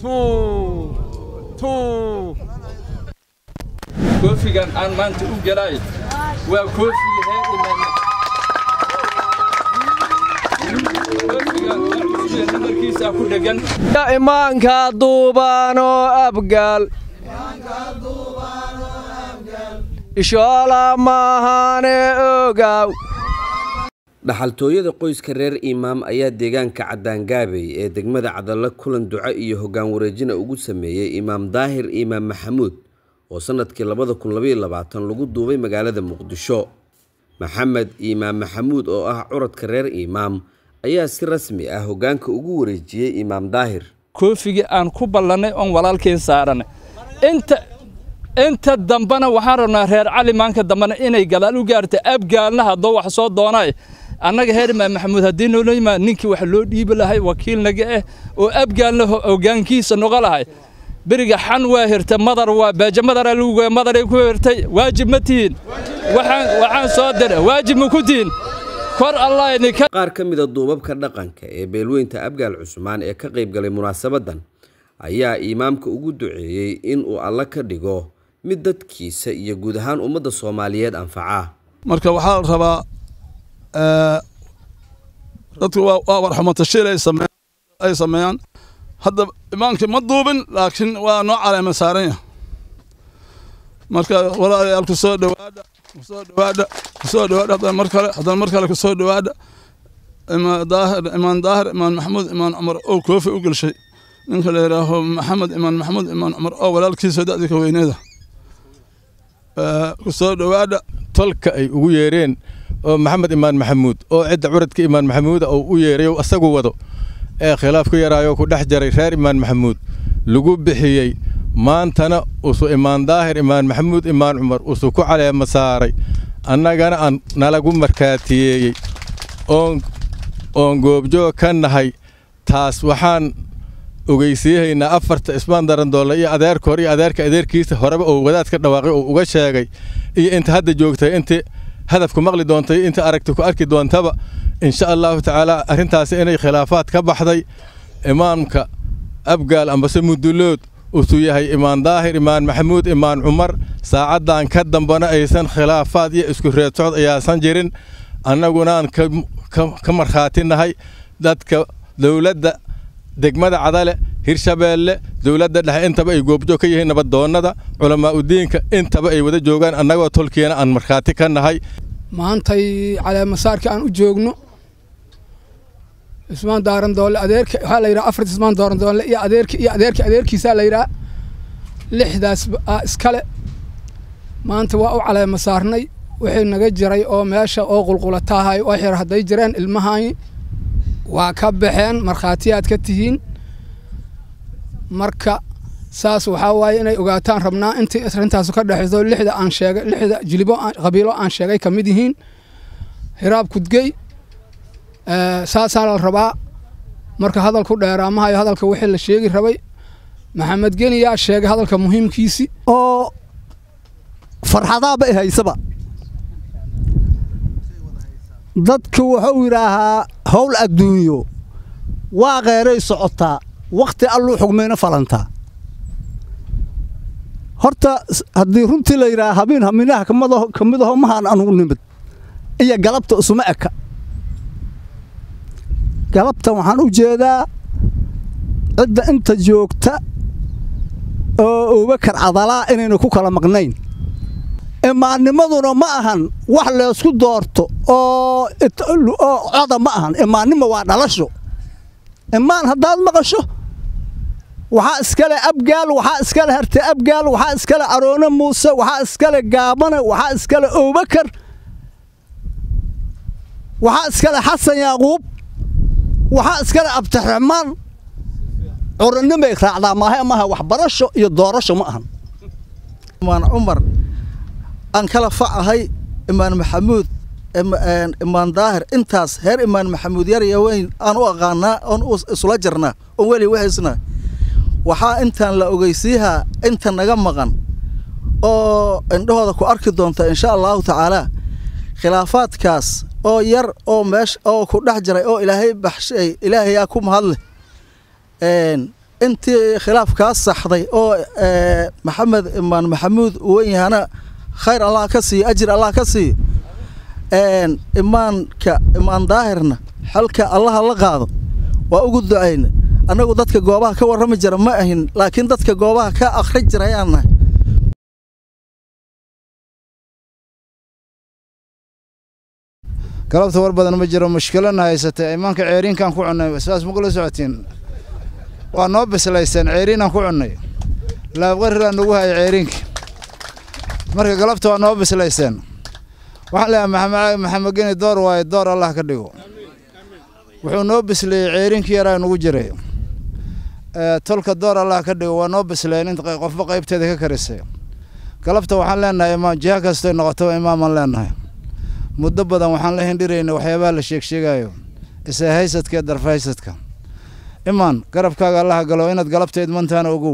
koofigan aan maanta u gelay waa koofigii reer imaan namarkiisa ku dhegan imaanka duubaanoo abgaal ishoola maahane ogaaw dhaxaltooyada qoyska reer imaam ayaa deegaanka caddaangaabey ee degmada cadalla kulan duco iyo hoggaan wareejina ugu sameeyey imaam daahir imaam maxamuud oo sannadkii labada kun labaiyo labaatan lagu duubay magaalada muqdisho maxamed imaam maxamuud oo ah curadka reer imaam ayaa si rasmi ah hoggaanka ugu wareejiyey imaam daahir koofigii aan ku ballannay oon walaalkeen saaranay inta inta dambena waxaan rabnaa reer cali maanka dambena inay gadaal u gaarta abgaalna haddoo wax soo doonay annaga heer imaam maxamuud haddii noola yimaad ninkii wax loo dhiibi lahay wakiilnaga ah oo abgaalna hoggaankiisa noqo lahay beriga xan waa hirtay madar waa beeja madaraa lagu goya madaray ku hirtay waajib ma tihiin waxaan waxaan soo diray waajib ma ku tihiin kor allah idinka qaar ka mida duubabka dhaqanka ee beelweynta abgaal cusmaan ee ka qayb galay munaasabaddan ayaa imaamka ugu duceeyey in uu alla ka dhigo mid dadkiisa iyo guud ahaan ummadda soomaaliyeed anfaca marka waxaa la rabaa dadku waa warxumatashiil ay sameeyaan hadda imaankii ma duubin laakiin waa noo caleema saaranya marka walaalayaal ku soo dhowaada kusoo dhowaada kusoo dhowaada haddana mar kale haddana mar kale kusoo dhowaada imaan daahir imaan daahir imaan maxamuud imaan cumar oo koofi u gelshay ninka la yidhaaho maxamed imaan maxamuud imaan cumar oo walaalkiisa da'dii ka weyneeda kusoo dhowaada tolka ay ugu yeereen oo maxamed imaan maxamuud oo cidda curadka imaan maxamuuda uu u yeerayo asagu wado ee khilaaf ku yaraayo ku dhex jaray reer imaan maxamuud lagu bixiyey maantana usu imaan daahir imaan maxamuud imaan cumar usu ku caleema saaray annagana aan nalagu markaatiyeeyey oon oon goobjoog ka nahay taas waxaan ogeysiihaynaa afarta ismaan darandoole iyo adeerka hore iyo adeerka adeerkiisa horeba oo wadaad ka dhawaaqay oo uga sheegay iyo inta hadda joogtay intii hadafku maqli doontay inta aragti ku arki doontaba insha allahu tacaala arrintaasi inay khilaafaad ka baxday imaamka abgaal ambase mudulood usu yahay imaan daahir imaan maxamuud imaan cumar saacaddan ka dambana aysan khilaafaad iyo isku reed socod ayaasan jirin annagunaan ka markhaati nahay dadka dowladda degmada cadale hirshabeelle dowladda dhexe intaba ay goobjoog ka yihiin nabadoonnada culamaa udiinka intaba ay wada joogaan annagoo tolkiina aan markhaati ka nahay maantay caleemasaarka aan u joogno ismaan daarandoole adeerka waxaa la yidhaha afarta ismaan daarandoole iyo adeerka iyo adeerka adeerkiisaa la yidhaha lixdaas iskale maanta waa u caleema saarnay wixii naga jiray oo meesha oo qulqulataahay oo xir hadday jireen ilmahani waa ka baxeen markhaatiyaad ka tihiin marka saas waxaa waaye inay ogaataan rabnaa intii arintaasu ka dhexayso lixda aan sheegay lixda jilibo qabiilo aan sheegay ka mid yihiin hiraab kudgey saasaa la rabaa marka hadalku dheeraamahayo hadalka wixii la sheegi rabay maxamed geniyaa sheegay hadalka muhiimkiisi oo farxadaaba i haysaba dadku wuxuu yidhaahaa howl adduunyo waa kheeray socotaa wakhti alluu xugmayna falantaa horta haddii runtii la yidhaha habiin haminaha ka mid aho mahaan anugu nimid iyo galabta isuma eka galabtan waxaan u jeedaa cidda inta joogta oo abubakar cadalaa inaynu ku kala maqnayn imaannimaduna ma ahan wax leysku doorto oo coda ma ahan imaannimo waa dhalasho imaan haddaad maqasho waxaa iskale abgaal waxaa iskale harte abgaal waxaa iskale aroone muuse waxaa iskale gaabane waxaa iskale abubakar waxaa iskale xasan yaaquub waxaa iskale abdiraxmaan curannimay raacdaa maaha maaha waxbarasho iyo doorasho ma ahan imaan cumar aan kala facahay imaan maxamuud imaan daahir intaas heer imaan maxamuud yar iyo weyn aan u aqaanaa oon isula jirnaa oon weli wahaysnaa waxaa intaan la ogeysiihaa inta naga maqan oo indhahooda ku arki doonta insha allahu tacaalaa khilaafaadkaas oo yar oo meesha oo ku dhex jiray oo ilaahay baxshay ilaahayaa ku mahadleh intii khilaafkaas saxday oo maxamed imaan maxamuud uu wen yahana khayr allah ka siiyo ajir allah ka siiyo imaanka imaan daahirna xalka allaha la qaado waa ugu ducayna annagu dadka goobaha ka warrami jira ma ahin laakiin dadka goobaha ka akhri jira ayaan nahay galabta war badan ma jiro mushkilana haysatay imaanka ceeriinkaan ku cunnay saas ma kula socotiin waa noo bislayseen ceeriinaan ku cunnay laabqariraa nagu haya ceeriinka marka galabta waa noo bislayseen waxaan leeyahay maxamed maxamed geni door waaye door allah ka dhigo wuxuu noo bisleeyey ceeriinkii yaraa nagu jiray tolka door allah ka dhigo waa noo bisleen in qofba qaybteeda ka karisay galabta waxaan leenahay imaam jiha kastoy noqotaba imaamaan leenahay muddo badan waxaan la hindhiraynay waxyaabaha la sheegsheegaayo isa haysadka iyo darfa haysadka imaan garabkaaga allaha galo inaad galabta idmantaana ogow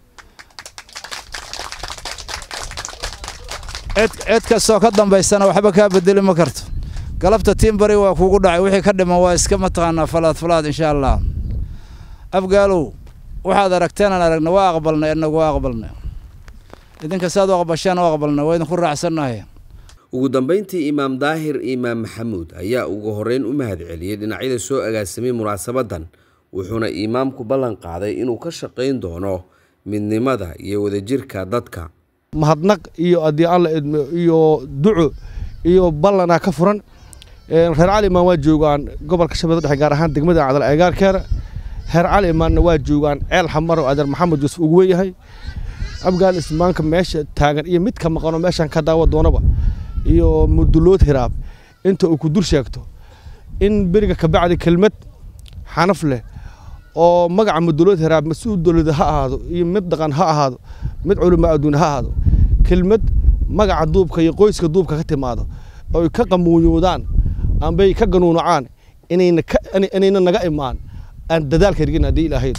cid cid kastoo ka dambaysana waxba kaa bedeli ma karto galabta tiin bari waa kuugu dhacay wixii ka dhiman waa iska mataqaanaa falaad falaad insha allah afgaalow waxaad aragteen aan aragna waa aqbalnay inagu waa aqbalnay idinka saad u aqbashaan u aqbalnay waa idinku raacsannahay ugu dambayntii imaam daahir imaam maxamuud ayaa ugu horreyn u mahad celiyey dhinacyada soo agaasamay munaasabaddan wuxuuna imaamku ballan qaaday inuu ka shaqayn doono midnimada iyo wadajirka dadka mahadnaq iyo haddii alla idmo iyo duco iyo ballanaa ka furan reer cali imaan waa joogaan gobolka shabeelle dhexe gaar ahaan degmada cadal eegaarkeena reer cali imaanna waa joogaan ceel xamaro adeer maxamed yuusuf ugu weyahay abgaal ismaanka meesha taagan iyo mid ka maqanoo meeshaan ka daawa doonaba iyo mudulood hiraab inta uu ku dur sheegto in beriga kabacdi kelmad xanaf leh oo magaca mudulood hiraab mas-uul dowlada ha ahaado iyo mid dhaqan ha ahaado mid culimo adduun ha ahaado kelmad magaca duubka iyo qoyska duubka ka timaado oy ka qamuuyoodaan ambay ka ganuunacaan inayna inayna naga imaan aan dadaalka rigin haddii ilaahayd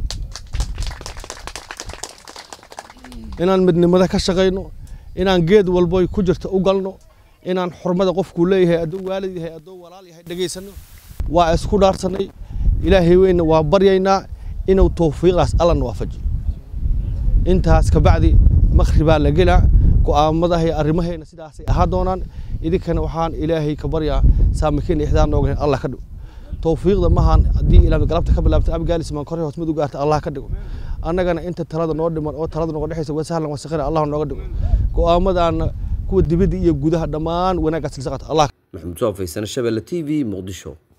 inaan midnimada ka shaqayno inaan geed walboy ku jirta u galno inaan xurmada qofkuu leeyahay adduu waalid yahay adduu walaal yahay dhegaysanno waa isku dhaarsanay ilaahay weyna waa baryaynaa inuu tawfiiqdaas allana waafajiyo intaas kabacdi makhribaa la gelaa go'aamadaha iyo arrimahayna sidaasay ahaa doonaan idinkana waxaan ilaahay ka baryaa saamikiin ixdaan nooga hen allah ka dhigo tawfiiqda mahan haddii ilaa galabta ka bilaabta abgaalis maan kore hoos mid u gaarta allah ka dhigo annagana inta talada noo dhiman oo talada nooga dhexaysa waa sahlan waa sakhira allah nooga dhigo go'aamadaana kuwa dibadda iyo gudaha dhammaan wanaaggaas lisaqata allah maxamed soo faysana shabelle t v muqdisho